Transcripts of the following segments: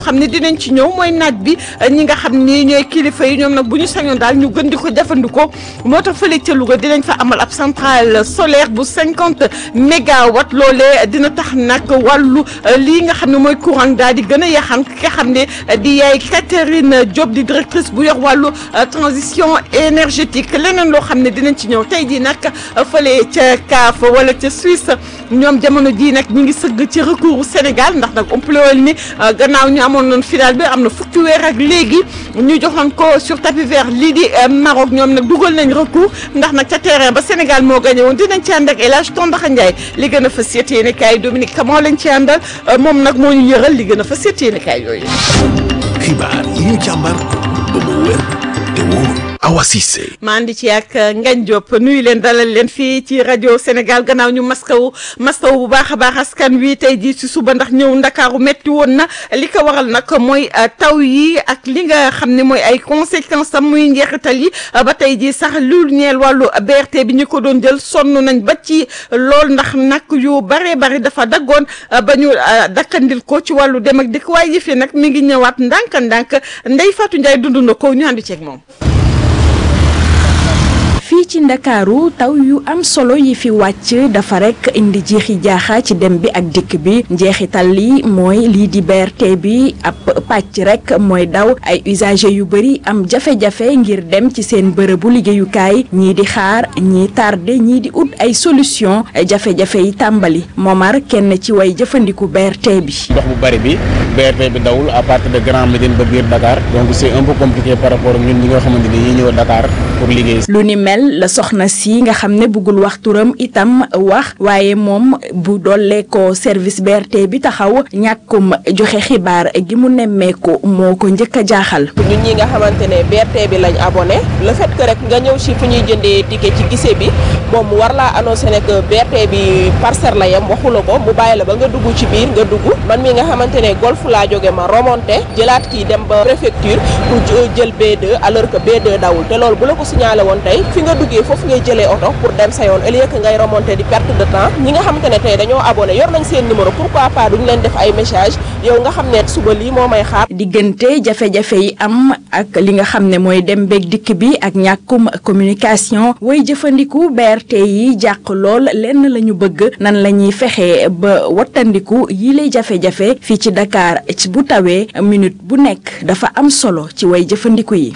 xam ne dinañ ci ñëw mooy naaj bi ñi nga xam ni ñooy kilifa yi ñoom nag bu ñu sañoon daal ñu gën di ko jëfandikoo moo tax fële ca Louga dinañ fa amal ab centrale solaire bu cinquante mégawatt loolee dina tax nag wàllu lii nga xam ne mooy courant daal di gën a yaxan ki nga xam ne di yaay Catherine Diop di directrice bu yor wàllu transition énergétique leneen loo xam ne dinañ ci ñëw tey jii nag fële ca CAF wala ca Suisse ñoom jamono jii nag ñu ngi sëgg ci recours Sénégal ndax nag umpalewul ni gannaaw ñu amoon noonu final bi am na fukki weer ak léegi ñu joxoon ko sur tapis vert lii di Maroc ñoom nag dugal nañ recours ndax nag ca terrain ba Sénégal moo gagné woon dinañ ci ànd ak El Hadj Tondaxa Ndiaye li gën a fas yéene kaay Dominique Camon lañ ci àndal moom nag moo ñu yëral li gën a fas yéene kaay yooyu. xibaar yi ñu càmbar ba mu wér te wóor Awa Cissé maa andi ci ak Ngagne Diop nuyu leen dalal leen fii ci rajo Sénégal gannaaw ñu maskawu maskawu bu baax a baax askan wi tey jii ci suba ndax ñëw ndakaaru metti woon na li ko waral nag mooy taw yi ak li nga xam ne mooy ay conséquences am muy njeexital yi ba tey jii sax lu ñeel wàllu BRT bi ñu ko doon jël sonn nañ ba ci lool ndax nag yu bare bari dafa daggoon ba ñu dakkandil ko ci wàllu dem ak dikk waaye yëf yi nag mi ngi ñëwaat ndànk-ndànk Ndeye Fatou Ndiaye dund na ko ñu ànd ceeg moom. fii ci ndakaaru taw yu am solo yi fi wàcc dafa rek indi jiixi jaaxa ci dem bi ak dikk bi njeexital li mooy lii di BRT bi ab pàcc rek mooy daw ay usagers yu bëri am jafe-jafe ngir dem ci seen bërëbu liggéeyukaay ñii di xaar ñii tardé ñii di ut ay solution jafe-jafe yi tàmbali Momar kenn ci way jëfandiku BRT bi. ndox bu bëri bi BRT bi dawul à partir de Grand Médine ba biir Dakar donc c'est un peu compliqué par rapport ñun ñi nga xamante ni ñi ñëw Dakar pour liggéey. lu ni mel la soxna si nga xam ne bëggul wax turam itam wax waaye moom bu dollee ko service BRT bi taxaw ñàkkum joxe xibaar gi mu nemmeeku moo ko njëkk a jaaxal. ñun ñi nga xamante ne BRT bi lañ abonné le fait que rek nga ñëw si fu ñuy jëndee ticket ci gise bi moom mu war laa annoncé ne que BRT bi parcelle la yem waxu la ko mu bàyyi la ba nga dugg ci biir nga dugg man mi nga xamante ne golf laa jóge ma remonté jëlaat kii dem ba préfecture pour jël B2 alors que B2 dawul te loolu bu la ko signalé woon tey fi nga duggee foofu ngay jëlee oto pour dem sa yoon au lieu que ngay remonter di perte de temps ñi nga xamante ne tey dañoo abonné yor nañ seen numéro pourquoi pas duñ leen def ay message yow nga xam ne suba lii moo may xaar. diggante jafe-jafe yi am ak li nga xam ne mooy dem beeg dikk bi ak ñàkkum communication way jëfandiku BRT yi jàq lool lenn la ñu bëgg nan la ñuy fexe ba wattandiku yi lay jafe-jafe fii ci Dakar ci bu tawee minute bu nekk dafa am solo ci way jëfandiku yi.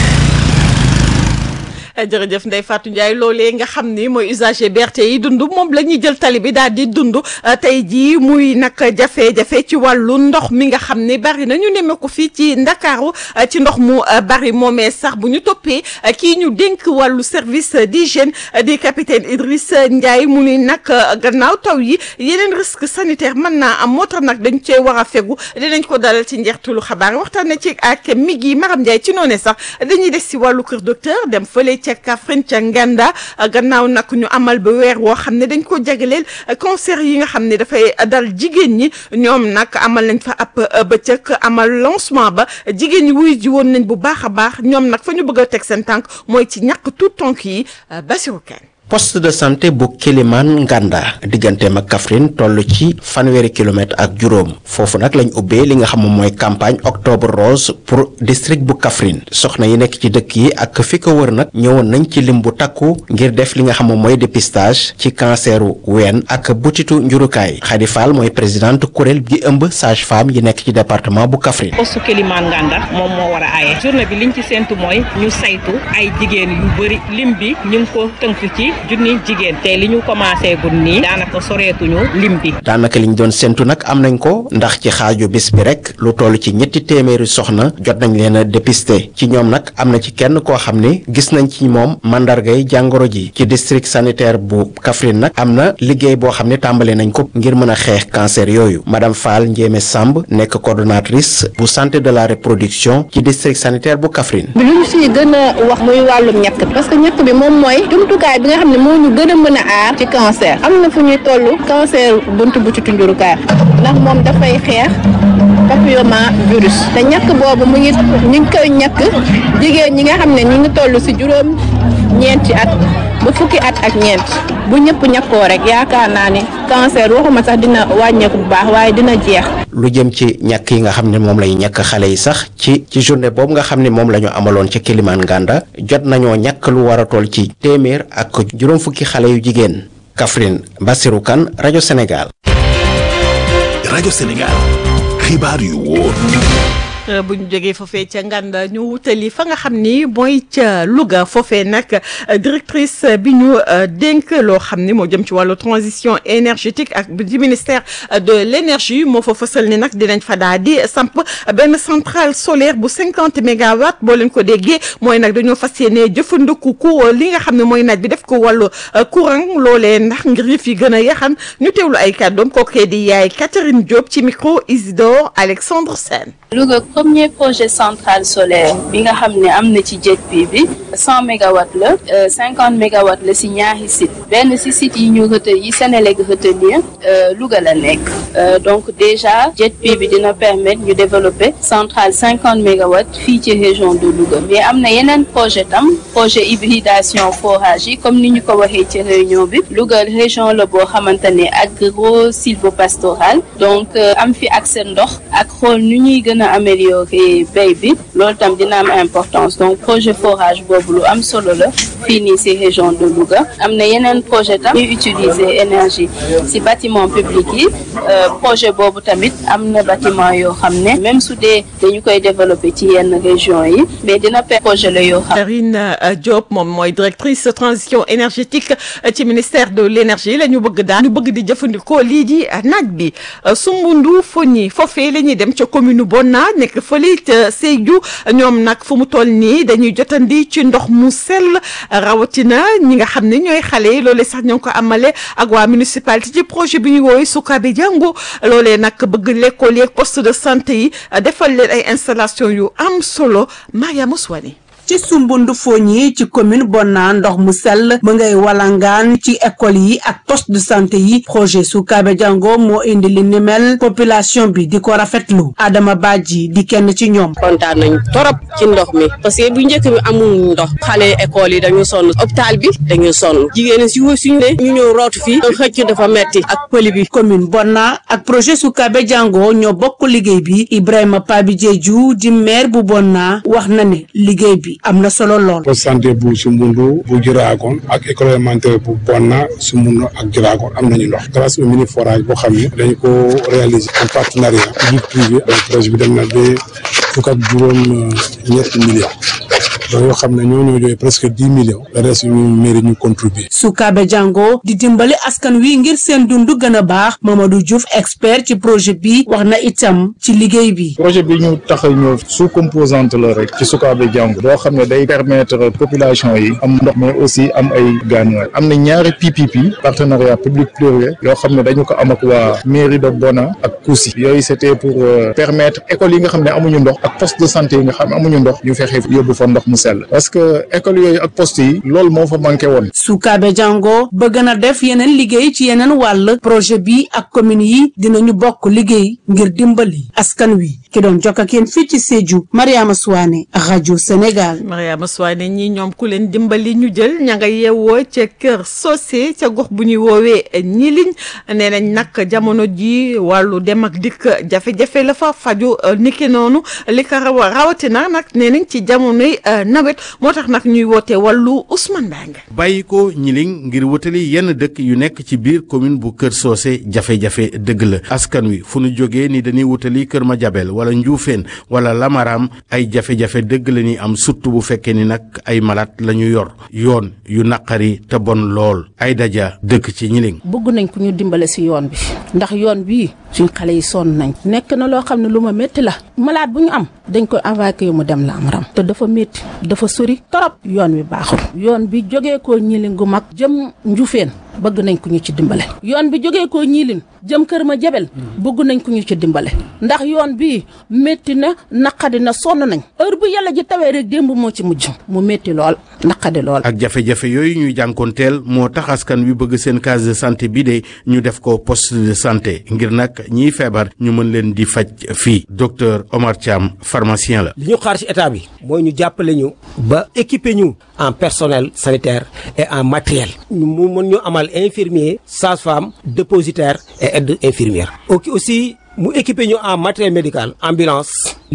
jërëjëf Ndeye Fatou Ndiaye loolee nga xam ni mooy usager BRT yi dund moom la ñuy jël tali bi daal di dund tey jii muy nag jafe-jafe ci wàllu ndox mi nga xam ni bari na ñu nemme ko fii ci ndakaaru ci ndox mu bari moomee sax bu ñu toppee kii ñu dénk wàllu service d'hygiène di capitaine Idriss Ndiaye mu ni nag gannaaw taw yi yeneen risque sanitaire mën naa am moo tax nag dañ cee war a fegu dinañ ko dalal ci njeextalu xabaar waxtaan na ci ak Migui Maram Ndiaye ci noonu sax dañuy des si wàllu kër docteur dem fële ca Kaffrine ca Nganda gannaaw nag ñu amal ba weer woo xam ne dañ ko jagleel cancer yi nga xam ne dafay dal jigéen ñi ñoom nag amal nañ fa ab bëccëg amal lancement ba jigéen ñi wuy ji woon nañ bu baax a baax ñoom nag fa ñu bëgg a teg seen tànk mooy ci ñàkk tout tonk yi Bassirou Kane poste de santé bu Kélimane Nganda digganteem ak Kaffrine toll ci fanweeri kilomètre ak juróom foofu nag lañ ubbee li nga xam moom mooy campagne octobre rose pour district bu Kaffrine soxna yi nekk ci dëkk yi ak fi ko wër nag ñëwoon nañ ci lim bu takku ngir def li nga xam moom mooy dépistage ci canceru ween ak butitu njurukaay Khady Fall mooy présidente kuréel gi ëmb sage femme yi nekk ci département bu Kaffrine. poste Kélimane Nganda moom moo war a aaye journée bi liñ ci séntu mooy ñu saytu ay jigéen yu bëri lim bi ñu ngi ko tënk ci. junni jigéen te li ñu commencé gun nii daanaka soreetuñu lim bi daanaka liñ doon séntu nag am nañ ko ndax ci xaaju bis bi rek lu toll ci ñetti téeméeri soxna jot nañ leen a dépister ci ñoom nag am na ci kenn koo xam ne gis nañ ci moom mandargay jàngoro ji ci district sanitaire bu Kaffrine nag am na liggéey boo xam ne tàmbale nañ ko ngir mën a xeex cancer yooyu madame Fall Ndiémé Samb nekk coordonnatrice bu santé de la reproduction ci district sanitaire bu Kaffrine. bi lu ñu si gën a wax muy wàllum ñàkk parce que ñàkk bi moom mooy jumtukaay bi nga xam ne moo ñu gën a mën a aar ci cancer am na fu ñuy toll cancer buntu bu ci tunjurukaay ndax moom dafay xeex papilloma virus te ñàkk boobu mu ngi ñu ngi koy ñàkk jigéen ñi nga xam ne ñu ngi toll si juróom ñeenti at ba fukki at ak ñeent bu ñëpp ñàkkoo rek yaakaar naa ni cancer waxuma sax dina wàññeeku bu baax waaye dina jeex. lu jëm ci ñàkk yi nga xam ne moom lay ñàkk xale yi sax ci ci journée boobu nga xam ne moom la ñu amaloon ca Kilimane Nganda jot nañoo ñàkk lu war a toll ci téeméer ak juróom fukki xale yu jigéen Kaffrine Bassirou Kane rajo Sénégal. rajo Sénégal xibaar yu wóor. bu ñu jógee foofee ca Nganda ñu wutali fa nga xam ni mooy ca Louga foofee nag directrice bi ñu dénk loo xam ni moo jëm ci wàllu transition énergétique ak di ministère de l' énergie moo fa fësal ni nag dinañ fa daal di samp benn centrale solaire bu cinquante mégawatts boo leen ko déggee mooy nag dañoo fas yéene jëfandiku ku li nga xam ne mooy naaj bi def ko wàllu courant loolee ndax ngir yëf yi gën a yaxan ñu teewlu ay kàddoom kookee di yaay Catherine Diop ci micro Isidore Alexandre Sène. Louga premier projet centrale solaire bi nga xam ne am na ci JETP bi cent mégawatts la cinquante mégawatts la si ñaari site benn si site yi ñu retenir yi Sénélec retenir Louga la nekk donc déjà JETP bi dina permettre ñu développer centrale cinquante mégawatts fii ci région de Louga mais am na yeneen projet tam projet hybridation forage yi comme ni ñu ko waxee ci réunion bi Louga région la boo xamante ne agro sylvopastoral donc am fi accès ndox ak xool nu ñuy gën a améliorer béy bi loolu tam dina am importance donc projet forage boobu lu am solo la fii nii si région de Louga am na yeneen projet tam ñuy utiliser énergie si bâtiment public yi projet boobu tamit am na bâtiment yoo xam ne même su dee dañu koy développer ci yenn région yi mais dina per projet la yoo xam Karine Diop moom mooy directrice transition énergétique ci ministère de l' énergie la ñu bëgg daal ñu bëgg di jëfandikoo lii di naaj bi Sumbundu Foñi foofee la ñuy dem ca commune Bonna nekk fële ca Sédhiou ñoom nag fu mu toll nii dañuy jotandi ci ndox mu sell rawatina ñi nga xam ne ñooy xale yi loolee sax ñoo ngi ko amale ak waa municipalité ci projet bi ñu woowee Sukabe Jàngu loolee nag bëgg l'école yeeg poste de santé yi defal leen ay installation yu am solo Mariama Souane ci sumbundu fooñi ci commune Bonna ndox mu sell mu ngay walangaan ci école yi ak poste de santé yi projet Sukaabe Jango moo indi li ni mel population bi di ko rafetlu Adama Badji di kenn ci ñoom kontaan nañ torop ci ndox mi parce que bu njëkk bi amul ndox xale école yi dañu sonn hôpital bi dañu sonn jigéen si suñu ne ñu ñëw rootu fii xëcc dafa metti ak pëli bi commune Bonna ak projet Sukaabe Jango ñoo bokk liggéey bi Ibrahima Pabi Diédhiou di maire bu Bonna wax na ne liggéey bi am na solo lool. poste santé bu Sumbundu bu Jiraagon ak école élémentaire bu Bonna Sumbundu ak Jiraagon am nañu ndox grâce au mini forage boo xam ne dañu ko réaliser en partenariat public privé donc projet bi dem na ba fukk ak juróom ñetti millions donc yoo xam ne ñoo ñoo joxe presque dix millions le reste ñu mairie ñu contribuer Sukaabe Jango di dimbali askan wi ngir seen dund gën a baax Mamadou Diouf expert ci projet bi wax na itam ci liggéey bi. projet bi ñu tax a ñëw sous composante la rek ci Sukaabe Jango boo xam ne day permettre population yi am ndox mais aussi am ay gaanuwaay am na ñaari PPP partenariat public privé yoo xam ne dañu ko am ak waa mairie de Bona ak Kousi yooyu c'était pour permettre école yi nga xam ne amuñu ndox ak poste de santé yi nga xam ne amuñu ndox ñu fexe yóbbu fa ndox mu sell parce que école yooyu ak poste yi loolu moo fa manqué woon. Sukaabe Jango bëgg na def yeneen liggéey ci yeneen wàll projet bi ak commune yi dinañu bokk liggéey ngir dimbali askan wi ki doon jokk ak yéen fii ci Sédhiou Mariama Souane rajo Sénégal. Mariama Souane ñi ñoom ku leen dimbali ñu jël ña nga yeewoo ca kër Socé ca gox bu ñuy woowee ñiliñ nee nañ nag jamono ji wàllu dem ak dikk jafe-jafe la fa faju niki noonu li ko rawatina nag nee nañ ci jamonoy nawet moo tax nag ñuy woote wàllu Ousmane Mbengue bàyyi ko ñiling ngir wutali yenn dëkk yu nekk ci biir commune bu Kër Socé jafe-jafe dëgg la askan wi fu nu jógee ni dañuy wutali Kër Madiabel wala Njuufeen wala Lamaram ay jafe-jafe dëgg la ñuy am surtout bu fekkee ni nag ay malaat la ñu yor yoon yu naqari te bon lool ay daja dëkk ci ñiling bëgg nañ ko ñu dimbale si yoon bi ndax yoon bii suñ xale yi sonn nañ nekk na loo xam ne lu ma métti la malade bu ñu am dañ koy évacuer mu dem Lamaram te dafa métti dafa sori torop yoon wi baaxul yoon bi jógee ko ñilin gu mag jëm Njuufeen bëgg nañ ko ñu ci dimbale yoon bi jógee ko ñiilin jëm kër ma jabel bëgg nañ ko ñu ci dimbale ndax yoon bi métti na naqadi na sonn nañ heure bu yàlla ji tawee rek démb moo ci mujj mu métti lool naqadi lool ak jafe-jafe yooyu ñuy jànkoonteel moo tax askan wi bëgg seen case de santé bi de ñu def ko poste de santé ngir nag ñiy feebar ñu mën leen di faj fii docteur Omar Thiam pharmacien la. li ñu xaar ci état bi mooy ñu jàppale ñu ba équiper ñu en personnel sanitaire et en matériel ñu mu mën ñu amal infirmier sage-femme dépositaire et aide infirmière ok aussi mu équipé ñu en matériel médical ambulance